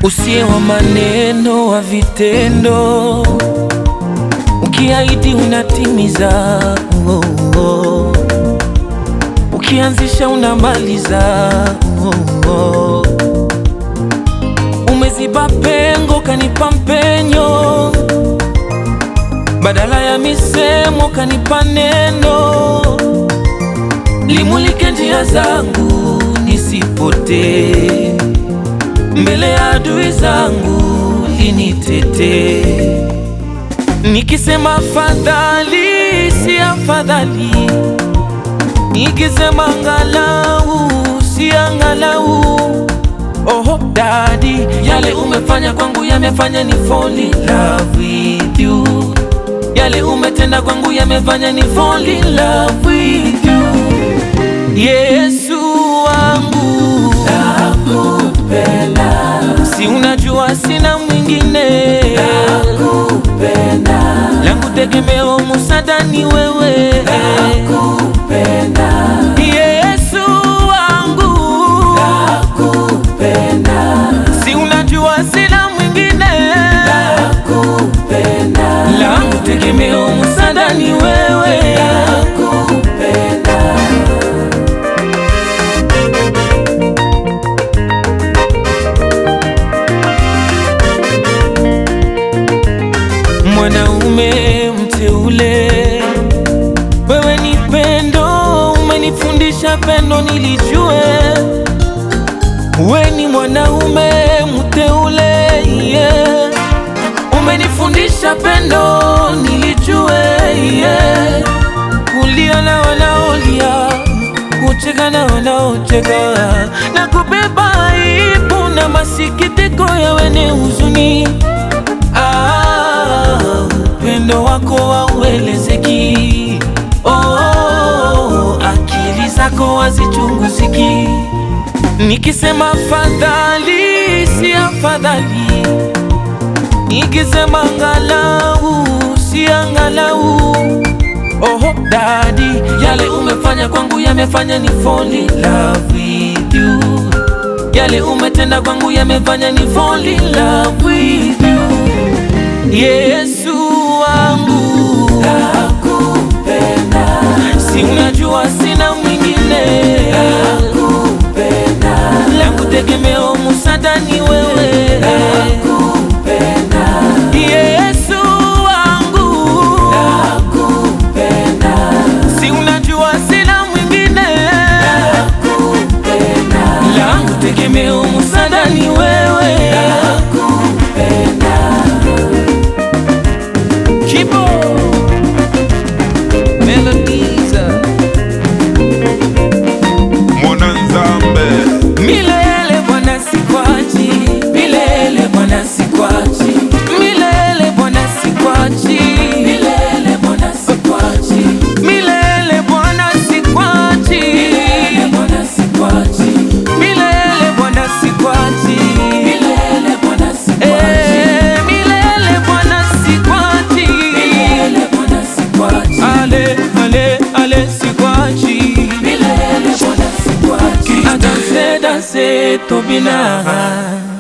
usiye wa maneno, wa vitendo, ukiahidi unatimiza, oh, oh. Ukianzisha unamaliza, oh, oh. Umeziba pengo kanipa mpenyo, badala ya misemo kanipa neno, limulike njia zangu nisipotee, mbele ya adui zangu linitete. Nikisema afadhali si afadhali, nikisema angalau si angalau. Oho dadi, yale umefanya kwangu yamefanya ni fall in love with you. Yale umetenda kwangu yamefanya ni fall in love with you. Yesu wangu nakupenda, si unajua sina mwingine nakupenda, langu tegemeo musada ni wewe nakupenda, Yesu wangu nakupenda, si unajua sina mwingine nakupenda, langu tegemeo musada ni wewe nakupenda. Mwanaume mteule, wewe ni pendo, umenifundisha pendo nilijue. We ni mwanaume mteule, yeah. Umenifundisha pendo nilijue, yeah. Kulia na wanaolia, kucheka na wanaocheka, na kubeba aibu na masikitiko ya wenye huzuni. Ah, upendo wako hauelezeki. Oh, akili zako hazichunguziki. Nikisema afadhali si afadhali, nikisema angalau si angalau. Oho dadi, yale umefanya kwangu yamefanya ni fall in love with you. Yale umetenda kwangu yamefanya ni fall in love with you. Yesu wangu nakupenda, si unajua sina mwingine nakupenda, langu tegemeo musada ni wewe nakupenda, Yesu wangu nakupenda, si unajua sina mwingine nakupenda, langu tegemeo musada ni wewe nakupenda. Kibo Melodiza Mwananzambe Milele Bwana sikwachi Milele Bwana sikwachi Milele Bwana sikwachi Milele Bwana sikwachi Milele Bwana sikwachi Milele Bwana sikwachi Milele Bwana sikwachi Milele Bwana sikwachi Milele Bwana sikwachi Milele Bwana sikwachi Ale ale ale sikwachi Milele Bwana sikwachi Adanse danse tobina